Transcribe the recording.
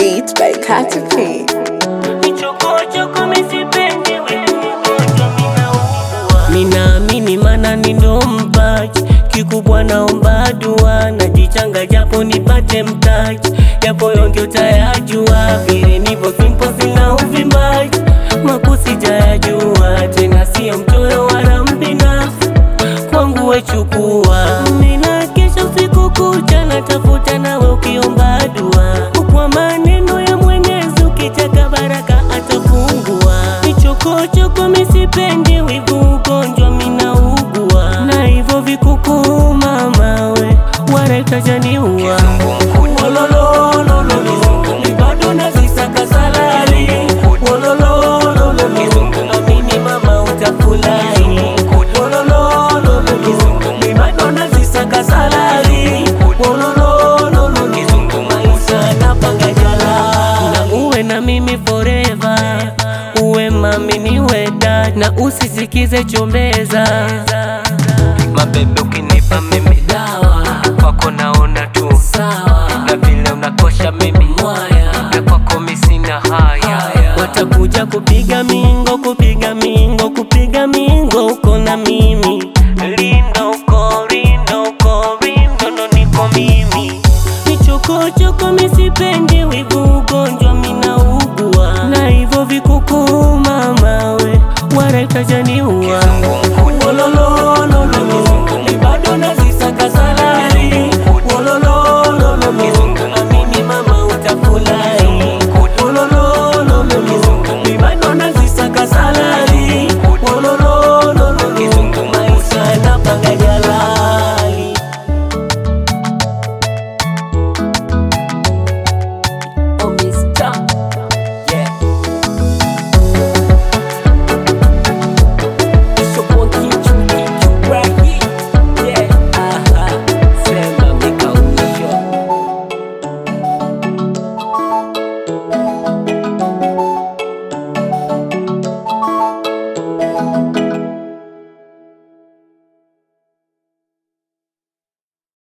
Beats by Katy P. Minaamini mana ni ndo mpaji kikubwa, naomba dua, najichanga japo nipate mtaji, japo yonge utayajua, vile nipo simpo, sina uvimbaji, makusi jayajua, tena sio mchoyo wala mbinafsi, kwangu wechukua, mina kesha usiku kucha, natafuta nawe ukiomba dua, kwa maneno ya Mwenyezi, ukichaka baraka atafungua, michokochoko misipendi, wivu ugonjwa minaugua, na hivyo vikuku mamawe warekajaniua bado nazisaka salari Wololololo, amini mama utafurahi Wololololo, bado nazisaka salari Wololololo, maisha napanga jala na uwe na mimi forever uwe mami niwe dad na usisikize chombeza Mabebe ukinipa mimi dawa kwako naona tu sawa na vile unakosha mimi mwaya na kwako mi sina haya watakuja kupiga mingo kupiga mingo kupiga mingo uko na mimi lindo uko lindo uko lindo ndo niko mimi michokochoko misipendi wivu ugonjwa minaugua na hivyo vikuku mamawe warekajaniua Wololololo,